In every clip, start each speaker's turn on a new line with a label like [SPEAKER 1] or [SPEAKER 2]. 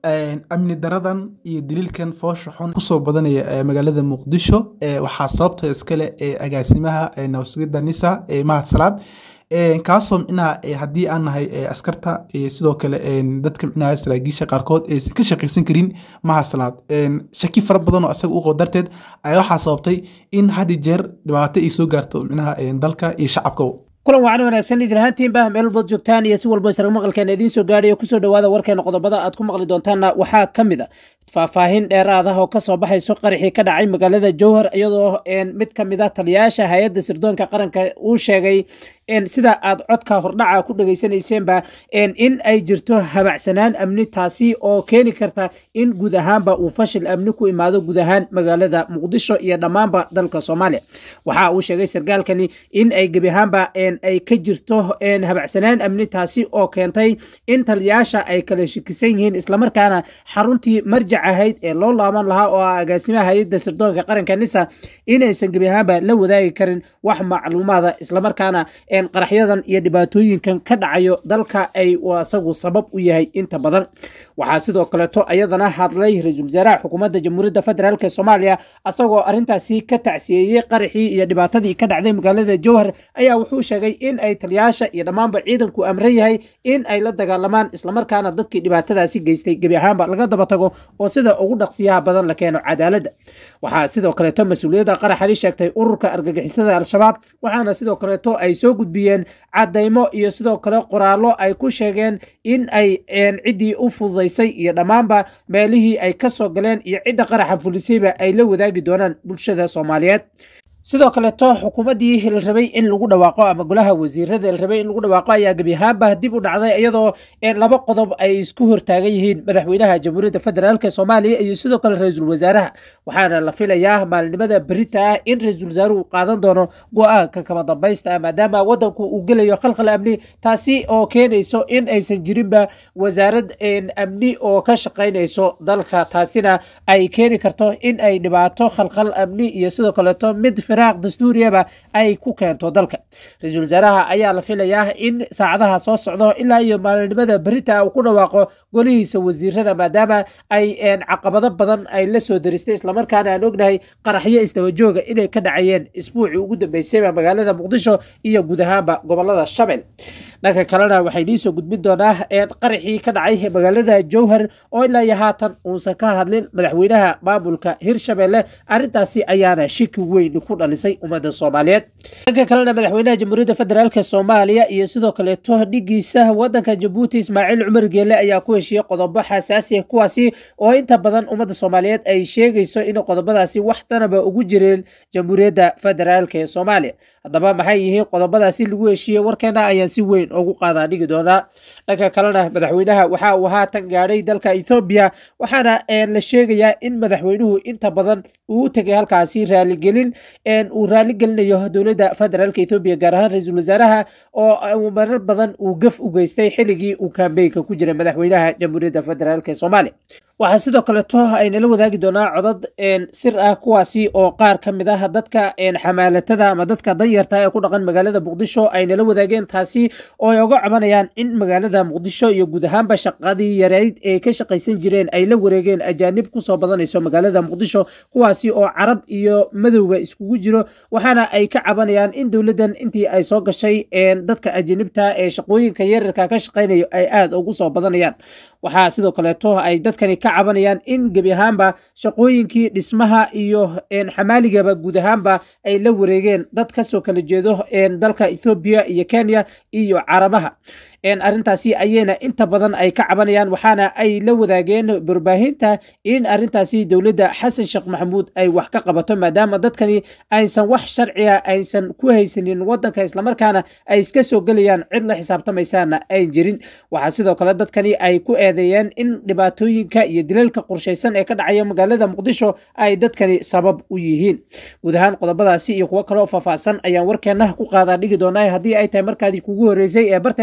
[SPEAKER 1] amni daradan iyo daliilkan foosha xun kusoo badanaya magaalada muqdisho waxaa sababta iskale agaasimaha nabasugidda nisa mahad salaad kaasoo micnaha haddii aan nahay askarta sidoo kale dadka micnaha saraakiisha qaarkood aysan ka shaqaysan karin mahad salaad shaki fara badan oo asaga u qabo darteed ayaa waxaa sababtay in had iyo jeer dhibaato ay soo gaarto micnaha dalka iyo shacabka
[SPEAKER 2] kulan wacan wanaagsan idin ahaantiinba meel walbood joogtaan iyo si walbo israg maqalkeena idiin soo gaadhayo kusoo dhawaada warkeena qodobada aad ku maqli doontaanna waxaa ka mid a faahfaahin dheeraad ah oo kasoo baxayso qaraxii ka dhacay magaalada jowhar iyadoo mid ka mid a taliyayaasha hay-adda sirdoonka qaranka uu sheegay sida aad codka hordhaca ku dhegaysanayseanba in ay jirto habacsanaan amni taasi oo keeni karta in guud ahaanba uu fashil amni ku imaado guud ahaan magaalada muqdisho iyo dhammaanba dalka soomaaliya waxa uu sheegay sarkaalkani in ay gebi ahaanba ay ka jirto habacsanaan amni taasi oo keentay in taliyayaasha ay kala shikisan yihiin islamarkaana xaruntii marjac ahayd ee loo laaban lahaa oo ah agaasimaha hay-adda sirdoonka qaranka nisa inaysan gebi ahaanba la wadaagi karin wax macluumaada islamarkaana qaraxyadan iyo dhibaatooyinkan ka dhacayo dalka ay asagu sabab u yahay inta badan waxaa sidoo kaleeto ayadana hadlay ra-iisul wasaaraha xukuumadda jamhuuriyadda federaalk soomaaliya asagoo arintaasi ka tacsiyeeyey qaraxii iyo dhibaatadii ka dhacday magaalada jowhar ayaa wuxuu sheegay in ay taliyayaasha iyo dhammaanba ciidanku amran yahay in ay la dagaalamaan islamarkaana dadkii dhibaatadaasi geystay gebi ahaanba laga daba tago oo sida ugu dhaqsiyaha badan la keeno cadaaladda waxaa sidoo kaleeto mas-uuliyadda qaraxali sheegtay ururka argagixisada al-shabaab waxaana sidoo kaleeto ay soo gudbiyeen cadaymo iyo sidoo kale qoraallo ay ku sheegeen in ay ciddii u fududaysay iyo dhammaanba meelihii ay ka soo galeen iyo cidda qaraxa fulisayba ay la wadaagi doonaan bulshada soomaaliyeed sidoo kaleeto xukuumaddii la rabay in lagu dhawaaqo ama golaha wasiirada la rabay in lagu dhawaaqo ayaa gebi ahaanba dib u dhacday iyadoo laba qodob ay isku hortaagan yihiin madaxweynaha jamhuuriyadda federaalk soomaaliya iyo sidoo kale ra-iisul wasaaraha waxaana la filayaa maalinimada berita ah in ra-iisul wasaaruhu qaadan doono go-aanka kama dambaysta maadaama wadanku uu gelayo khalkhal amni taasi oo keenayso in aysan jirinba wasaarad amni oo ka shaqaynayso dalka taasina ay keeni karto in ay dhibaato khalkhal amni iyo sidoo kaleeto mid firaaq dastuuriyaba ay ku keento dalka ra-iisul wasaaraha ayaa la filayaa in saacadaha soo socdo ilaa iyo maalinimada berita uu ku dhawaaqo golihiisa wasiirada maadaama ay caqabado badan ay la soo daristay islamarkaana aan ognahay qaraxyo isdabajooga inay ka dhacayeen isbuucii ugu dambeysayba magaalada muqdisho iyo guud ahaanba gobolada shabel dhanka kalena waxay nii soo gudbin doonaa qaraxii ka dhacay magaalada jowhar oo ilaa iyo haatan uusan ka hadlin madaxweynaha maamulka hirshabelle arrintaasi ayaana shiki weyn ku dhalisay ummadda soomaaliyeed dhanka kalena madaxweynaha jamhuuriyadda federaalk soomaaliya iyo sidoo kaleeto dhigiisa wadanka jabuuti ismaaciil cumar geele ayaa ku heshiiyey qodobo xasaasi ah kuwaasi oo inta badan ummadda soomaaliyeed ay sheegayso in qodobadaasi wax danaba ugu jireen jamhuuriyadda federaalk ee soomaaliya haddaba maxay yihiin qodobadaasi lagu heshiiyey warkeena ayaan si weyn ugu qaadaa dhigi doonaa dhanka kalena madaxweynaha waxa uu haatan gaadhay dalka ethoobiya waxaana la sheegayaa in madaxweynuhu inta badan uu u tegay halkaasi raaligelin uu raaligelinayo dowladda federaalk ethoobiya gaar ahaan ra-iisul wasaaraha oo marar badan uu gaf u geystay xilligii uu kambeynka ku jiray madaxweynaha jamhuuriyadda federaalk ee soomaaliya waxaa sidoo kaleeto aynala wadaagi doonaa codad sir ah kuwaasi oo qaar ka mid ah dadka xamaalatada ama dadka danyarta ee ku dhaqan magaalada muqdisho aynala wadaageen taasi oo ay oga cabanayaan in magaalada muqdisho iyo guud ahaanba shaqadii yareyd ee ka shaqaysan jireen ay la wareegeen ajaanib kusoo badanayso magaalada muqdisho kuwaasi oo carab iyo madowba iskugu jiro waxaana ay ka cabanayaan in dowladdan intii ay soo gashay dadka ajaanibta ee shaqooyinka yararka ka shaqaynayo ay aada ugu soo badanayaan waxaa sidoo kaleeto ay dadkani ka cabanayaan in gebi ahaanba shaqooyinkii dhismaha iyo xamaaligaba guud ahaanba ay la wareegeen dad kasoo kala jeedo dalka ethoobiya iyo kenya iyo carabaha arrintaasi ayayna inta badan ay ka cabanayaan waxaana ay la wadaageen warbaahinta in arrintaasi dowladda xasan sheekh maxamuud ay wax ka qabato maadaama dadkani aysan wax sharciga aysan ku haysanin wadanka islamarkaana ay iska soo gelayaan cid la xisaabtamaysaana ayn jirin waxaa sidoo kale dadkani ay ku eedeeyeen in dhibaatooyinka iyo dilalka qorshaysan ee ka dhacaya magaalada muqdisho ay dadkani sabab u yihiin guud ahaan qodobadaasi iyo kuwo kaleoo faahfaahsan ayaan warkeena ku qaadaa dhigi doonaa haddii ay tahay markaadii kugu horeysay ee barteenan aad soo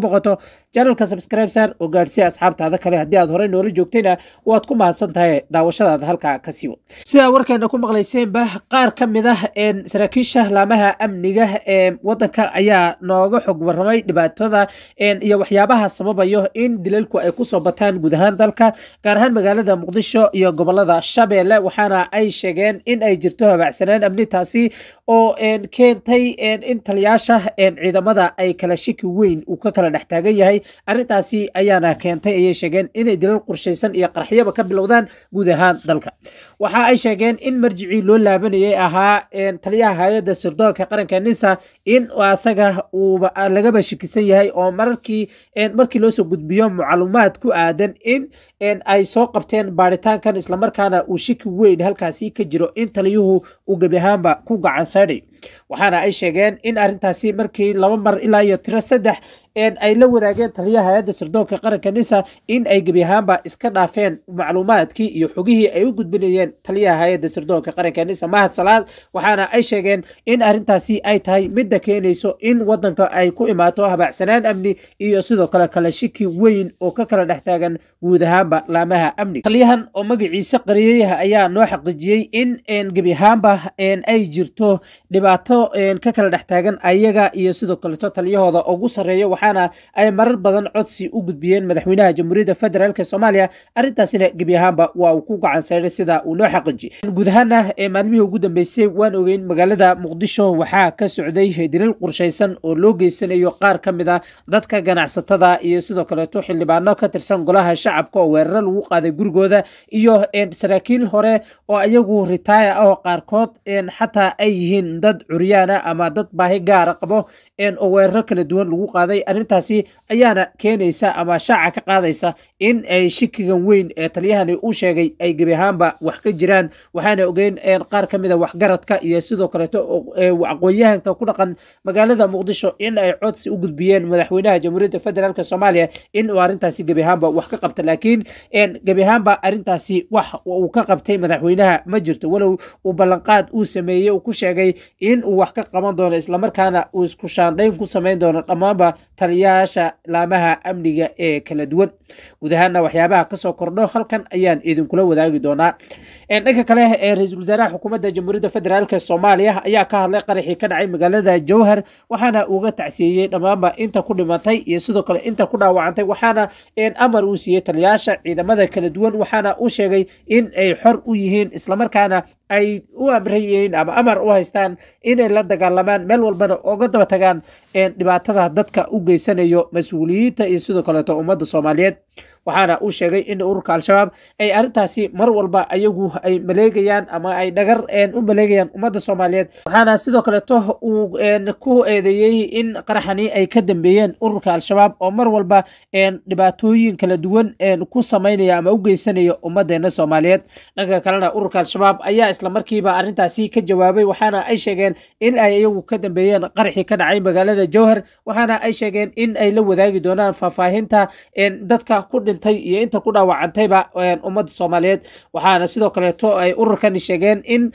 [SPEAKER 2] boqoto janalka subscribesar oo gaadhsiya asxaabtaada kale haddii aad horey noola joogtayna waad ku mahadsan tahay daawashadaada halkaa ka siiwo sidaa warkeena ku maqlayseenba qaar ka mid ah saraakiisha laamaha amniga ee wadanka ayaa nooga xog waramay dhibaatada iyo waxyaabaha sababayo in dilalku ay kusoo bataan guud ahaan dalka gaar ahaan magaalada muqdisho iyo gobolada shabeelle waxaana ay sheegeen in ay jirto habaacsanaan amnitaasi oo keentay in taliyaasha ciidamada ay kala shiki weyn uu ka kala dhex taagan yahay arrintaasi ayaana keentay ayay sheegeen inay dilal qorshaysan iyo qarxiyaba ka bilowdaan guud ahaan dalka waxa ay sheegeen in marjicii loo laabanayay ahaa taliyaha hay-adda sirdoonka qaranka nisa in asaga uuba lagaba shikisan yahay oo mararkii markii loo soo gudbiyo macluumaad ku aadan in ay soo qabteen baaritaankan islamarkaana uu shiki weyn halkaasi ka jiro in taliyuhu uu gebi ahaanba ku gacan saydhay waxaana ay sheegeen in arrintaasi markii laba mar ilaa iyo tiro saddex ay la wadaageen taliyaha hay-adda sirdoonka qaranka nisa in ay gebi ahaanba iska dhaafeen macluumaadkii iyo xogihii ay u gudbinayeen taliyaha hay-adda sirdoonka qaranka nisa mahad salaad waxaana ay sheegeen in arrintaasi ay tahay midda keenayso in wadanka ay ku imaato habaacsanaan amni iyo sidoo kale kala shiki weyn oo ka kala dhex taagan guud ahaanba laamaha amniga taliyahan oo magaciisa qariyey ayaa noo xaqiijiyey in gebi ahaanba ay jirto dhibaato ka kala dhex taagan ayaga iyo sidoo kaleto taliyahooda ugu sarreeya waxaana ay marar badan codsi u gudbiyeen madaxweynaha jamhuuriyadda federaalk soomaaliya arrintaasina gebi ahaanba waa uu ku gacan sayray sida uu noo xaqiijiyey guud ahaana maalmihii ugu dambeysay waan ogeyn magaalada muqdisho waxaa ka socday dilal qorshaysan oo loo geysanayo qaar ka mid a dadka ganacsatada iyo sidoo kaleeto xildhibaano ka tirsan golaha shacabka oo weeraro lagu qaaday gurigooda iyo saraakiil hore oo ayagu ritaaya ah oo qaarkood xataa ay yihiin dad curyaana ama dad baahi gaara qabo oo weeraro kala duwan lagu qaaday arrintaasi ayaana keenaysa ama shaaca ka qaadaysa in ay shikigan weyn ee taliyahani u sheegay ay gebi ahaanba wax ka jiraan waxaana ogeyn qaar ka mida waxgaradka iyo sidoo kaleeto aqoon-yahanka ku dhaqan magaalada muqdisho in ay codsi u gudbiyeen madaxweynaha jamhuuriyadda federaalk soomaaliya in uu arrintaasi gebi ahaanba wax ka qabta laakiin gebi ahaanba arrintaasi wax uu ka qabtay madaxweynaha ma jirto walow uu ballanqaad uu sameeyey uu ku sheegay in uu wax ka qaban doono islamarkaana uu isku shaandhayn ku samayn doono dhammaanba taliyayaasha laamaha amniga ee kala duwan guud ahaana waxyaabaha kasoo kordho halkan ayaan idinkula wadaagi doonaa dhanka kale ee ra-iisul wasaaraha xukuumadda jamhuuriyadda federaalk soomaaliya ayaa ka hadlay qaraxii ka dhacay magaalada jowhar waxaana uga tacsiiyey dhammaanba inta ku dhimatay iyo sidoo kale inta ku dhaawacantay waxaana amar uu siiyey taliyayaasha ciidamada kala duwan waxaana uu sheegay in ay xor u yihiin islamarkaana ay u amrayihiin ama amar u haystaan inay la dagaalamaan meel walbana oga daba tagaan dhibaatada dadka u geysanayo mas-uuliyiinta iyo sidoo kaleeto ummadda soomaaliyeed waxaana uu sheegay in ururka al-shabaab ay arrintaasi mar walba ayagu ay maleegayaan ama ay dhagar u maleegayaan ummadda soomaaliyeed waxaana sidoo kaleeto uu ku eedeeyey in qaraxani ay ka dambeeyeen ururka al-shabaab oo mar walba dhibaatooyin kala duwan ku samaynaya ama u geysanaya ummadeena soomaaliyeed dhanka kalena ururka al-shabaab ayaa islamarkiiba arrintaasi ka jawaabay waxaana ay sheegeen in ay iyagu ka dambeeyeen qaraxii ka dhacay magaalada jowhar waxaana ay sheegeen in ay la wadaagi doonaan faahfaahinta dadka ku dhintay iyo inta ku dhaawacantayba ummadda soomaaliyeed waxaana sidoo kaleeto ay ururkani sheegeen in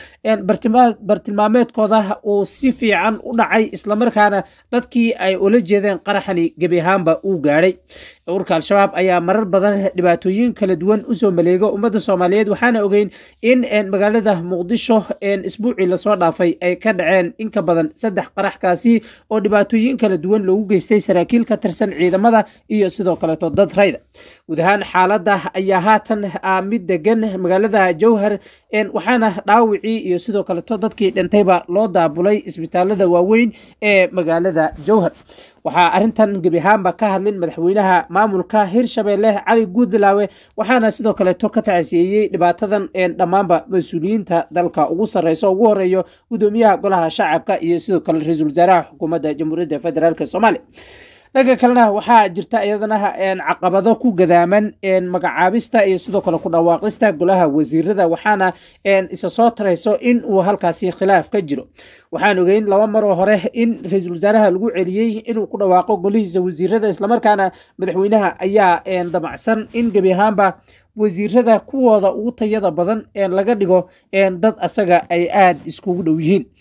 [SPEAKER 2] bartilmaameedkooda uu si fiican u dhacay islamarkaana dadkii ay ula jeedeen qaraxani gebi ahaanba uu gaadhay ururka al-shabaab ayaa marar badan dhibaatooyin kala duwan usoo maleego ummadda soomaaliyeed waxaana ogeyn in magaalada muqdisho isbuucii lasoo dhaafay ay ka dhaceen in ka badan saddex qaraxkaasi oo dhibaatooyin kala duwan loogu geystay saraakiil ka tirsan ciidamada iyo sidoo kaleeto dad rayda guud ahaan xaaladda ayaa haatan mid degan magaalada jowhar waxaana dhaawicii iyo sidoo kaleeto dadkii dhintayba loo daabulay isbitaalada waaweyn ee magaalada jowhar waxaa arrintan gebi ahaanba ka hadlin madaxweynaha maamulka hirshabeelle cali guudlaawe waxaana sidoo kaleeto ka tacsiyeeyey dhibaatadan dhammaanba mas-uuliyiinta dalka ugu sarreysa ugu horeeyo gudoomiyaha golaha shacabka iyo sidoo kale ra-iisul wasaaraha xukuumadda jamhuuriyadda federaalk soomaaliya dhanka kalena waxaa jirta iyadana caqabado ku gadaaman magacaabista iyo sidoo kale ku dhawaaqista golaha wasiirada waxaana isa soo tarayso in uu halkaasi khilaaf ka jiro waxaan ogeyn laba maroo hore in ra-iisul wasaaraha lagu celiyey inuu ku dhawaaqo golihiisa wasiirada islamarkaana madaxweynaha ayaa damacsan in gebi ahaanba wasiirada kuwooda ugu tayada badan laga dhigo dad asaga ay aada iskugu dhow yihiin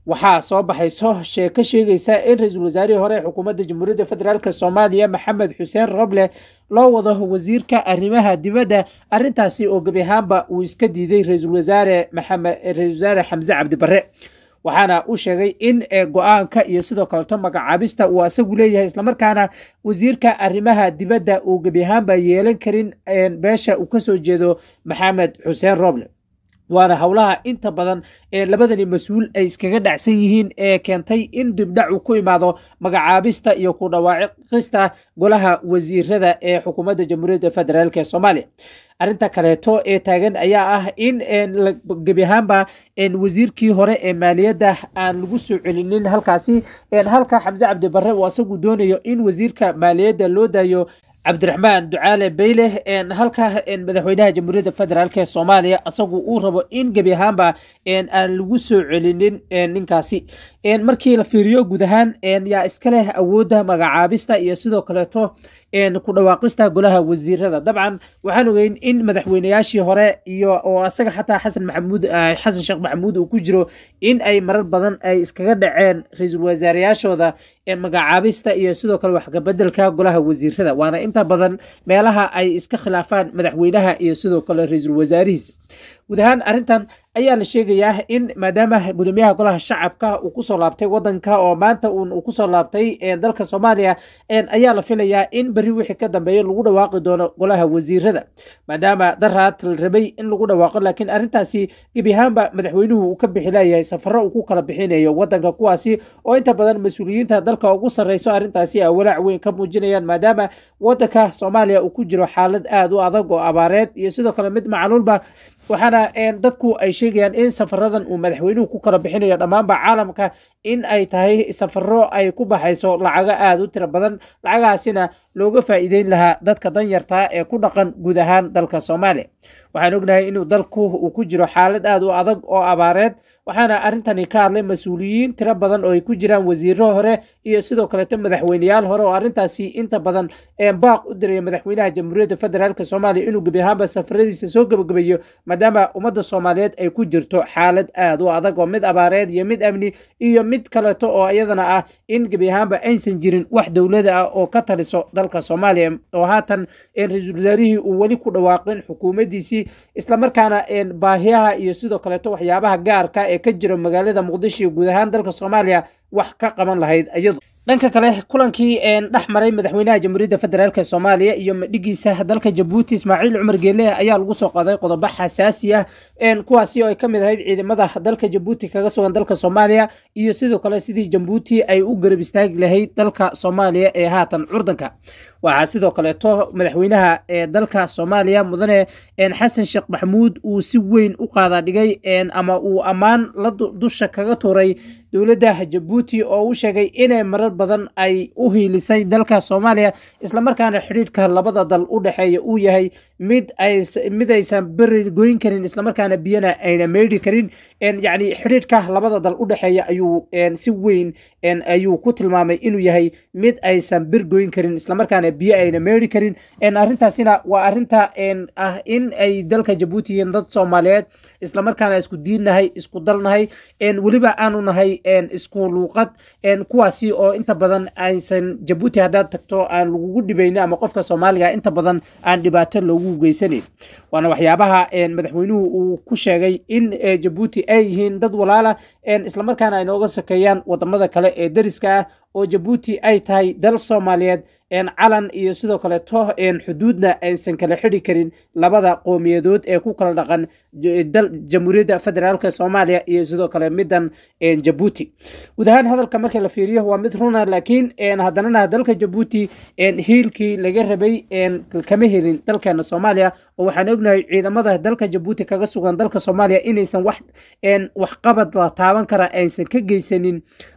[SPEAKER 2] waxaa soo baxayso sheeko sheegaysa in ra-iisul wasaarihii hore ee xukuumadda jamhuuriyadda federaalk soomaaliya maxamed xuseen roble loo wado wasiirka arrimaha dibadda arrintaasi oo gebi ahaanba uu iska diiday ra-iisul wasaare maxamed ra-isul wasaare xamse cabdi barre waxaana uu sheegay in go-aanka iyo sidoo kaleto magacaabista uu asagu leeyahay islamarkaana wasiirka arrimaha dibadda uu gebi ahaanba yeelan karin beesha uu kasoo jeedo maxamed xuseen roble waana howlaha inta badan ee labadani mas-uul ay iskaga dhacsan yihiin ee keentay in dibdhac uu ku imaado magacaabista iyo ku dhawaaqista golaha wasiirada ee xukuumadda jamhuuriyadda federaalk ee soomaaliya arrinta kaleeto ee taagan ayaa ah in gebi ahaanba wasiirkii hore ee maaliyadda aan lagu soo celinin halkaasi halka xamse cabdi barre uu asagu doonayo in wasiirka maaliyadda loo daayo cabdiraxmaan ducaale bayle halka madaxweynaha jamhuuriyadda federaalk ee soomaaliya asagu uu rabo in gebi ahaanba aan lagu soo celinin ninkaasi markii la fiiriyo guud ahaan yaa iska leh awoodda magacaabista iyo sidoo kaleeto ku dhawaaqista golaha wasiirada dabcan waxaan ogeyn in madaxweynayaashii hore iyo oo asaga xataa xasan maxamuud xasan sheekh maxamuud uu ku jiro in ay marar badan ay iskaga dhaceen ra-iisul wasaareyaashooda magacaabista iyo sidoo kale waxkabedelka golaha wasiirada waana inta badan meelaha ay iska khilaafaan madaxweynaha iyo sidoo kale ra-iisul wasaarihiisa guud ahaan arrintan ayaa la sheegayaa in maadaama gudoomiyaha golaha shacabka uu kusoo laabtay wadanka oo maanta uu kusoo laabtay dalka soomaaliya ayaa la filayaa in beri wixii ka dambeeya lagu dhawaaqi doono golaha wasiirada maadaama daraad la rabay in lagu dhawaaqo laakiin arrintaasi gebi ahaanba madaxweynuhu uu ka bixi leeyahay safaro uu ku kala bixinayo wadanka kuwaasi oo inta badan mas-uuliyiinta dalka ugu sarreyso arrintaasi ay walaac weyn ka muujinayaan maadaama wadanka soomaaliya uu ku jiro xaalad aada u adag oo abaareed iyo sidoo kale mid macluulba waxaana dadku ay sheegayaan in safaradan uu madaxweynuhu ku kala bixinayo dhammaanba caalamka in ay tahay safaro ay ku baxayso lacago aada u tiro badan lacagahaasina looga faa'iideyn lahaa dadka danyarta ee ku dhaqan guud ahaan dalka soomaaliya waxaan ognahay inuu dalku uu ku jiro xaalad aada u adag oo abaareed waxaana arrintani ka hadlay mas-uuliyiin tiro badan oo ay ku jiraan wasiiro hore iyo sidoo kaleeto madaxweyneyaal hore oo arrintaasi inta badan baaq u diraya madaxweynaha jamhuuriyadda federaalk soomaaliya inuu gebi ahaanba safaradiisa soo gebagabeeyo maadaama ummadda soomaaliyeed ay ku jirto xaalad aada u adag oo mid abaareed iyo mid amni iyo mid kaleeto oo iyadana ah in gebi ahaanba aysan jirin wax dowlada ah oo ka taliso dalka soomaaliya oo haatan ra-iisul wasaarihii uu weli ku dhawaaqin xukuumaddiisii islamarkaana baahiyaha iyo sidoo kaleeto waxyaabaha gaarka ee ka jira magaalada muqdisho iyo guud ahaan dalka soomaaliya wax ka qaban lahayd iyadu dhanka kale kulankii dhex maray madaxweynaha jamhuuriyadda federaalk soomaaliya iyo madhigiisa dalka jabuuti ismaaciil cumar geele ayaa lagu soo qaaday qodobo xasaasi ah kuwaasi oo ay ka mid ahayd ciidamada dalka jabuuti kaga sugan dalka soomaaliya iyo sidoo kale sidii jabuuti ay u garab istaagi lahayd dalka soomaaliya ee haatan curdanka waxaa sidoo kaleeto madaxweynaha ee dalka soomaaliya mudane xasan sheekh maxamuud uu si weyn u qaada dhigay ama uu ammaan la dusha kaga tuuray dowladda jabuuti oo u sheegay inay marar badan ay u hiilisay dalka soomaaliya islamarkaana xidhiidhka labada dal u dhexeeya uu yahay mid mid aysan beri goyn karin islamarkaana biyana ayna meydhi karin yacni xidhiidhka labada dal u dhexeeya ayuu si weyn ayuu ku tilmaamay inuu yahay mid aysan bir goyn karin islamarkaana biyo ayna meydhi karin arrintaasina waa arrinta ah in ay dalka jabuuti yihiin dad soomaaliyeed islamarkaana isku diinnahay isku dalnahay weliba aanu nahay isku luuqad kuwaasi oo inta badan aysan jabuuti haddaad tagto aan lagugu dhibaynin ama qofka soomaaliga inta badan aan dhibaato loogu geysanayn waana waxyaabaha madaxweynuhu uu ku sheegay in jabuuti ay yihiin dad walaala islamarkaana ay nooga sokeeyaan wadamada kale ee dariska ah oo jabuuti ay tahay dal soomaaliyeed calan iyo sidoo kaleeto xuduudna aysan kala xidhi karin labada qowmiyadood ee ku kala dhaqan jamhuuriyadda federaalk soomaaliya iyo sidoo kale midan jabuuti guud ahaan hadalka markii la fiiriyo waa mid runa laakiin haddanana dalka jabuuti hiilkii laga rabay kama helin dalkeena soomaaliya oo waxaan ognahay ciidamada dalka jabuuti kaga sugan dalka soomaaliya inaysan wax waxqabad la taaban kara aysan ka geysanin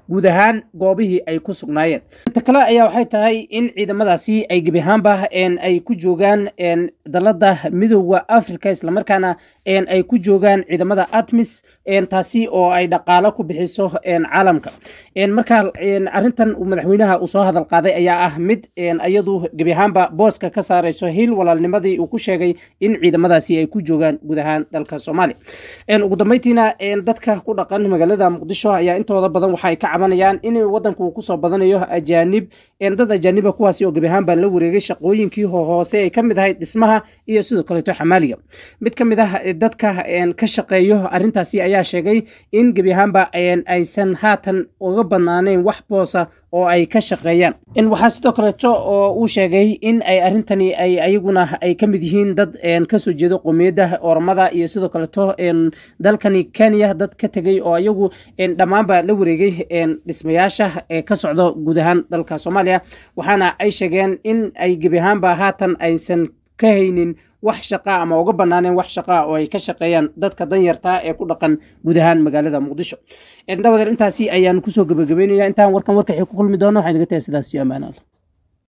[SPEAKER 2] guud ahaan goobihii ay ku sugnaayeen inta kale ayaa waxay tahay in ciidamadaasi ay gebi ahaanba ay ku joogaan dalada midooda africa islamarkaana ay ku joogaan ciidamada atmis taasi oo ay dhaqaalo ku bixiso caalamka marka arintan madaxweynaha uu soo hadal qaaday ayaa ah mid iyadu gebi ahaanba booska ka saarayso hil walaalnimadii uu ku sheegay in ciidamadaasi ay ku joogaan guud ahaan dalka soomaaliya ugu dambeyntiina dadka ku dhaqan magaalada muqdisho ayaa intooda badan waxa ay ka cabanayaan in wadanku uu kusoo badanayo ajaanib dad ajaaniba kuwaasi oo gebi ahaanba la wareegay shaqooyinkii hoose ay ka mid ahayd dhismaha iyo sidoo kaleeto xamaaliga mid ka mid ah dadka ka shaqeeyo arintaasi ayaa sheegay in gebi ahaanba aysan haatan uga badnaaneyn wax boosa oo ay ka shaqeeyaan waxaa sidoo kaleeto oo uu sheegay in ay arintani ay ayaguna ay ka mid yihiin dad kasoo jeedo qowmiyadda ormada iyo sidoo kaleeto dalkani kenya dad ka tegay oo ayagu dhammaanba la wareegay dhismayaasha ka socdo guud ahaan dalka soomaaliya waxaana ay sheegeen in ay gebi ahaanba haatan aysan ka haynin wax shaqa ama uga banaaneen wax shaqa oo ay ka shaqeeyaan dadka danyarta ee ku dhaqan guud ahaan magaalada muqdisho dabadeer intaasi ayaan kusoo gabagabeynaya intaan warkan warkaxii ku kulmi doono waxaan iga tahay sidaas iyo ammaan alla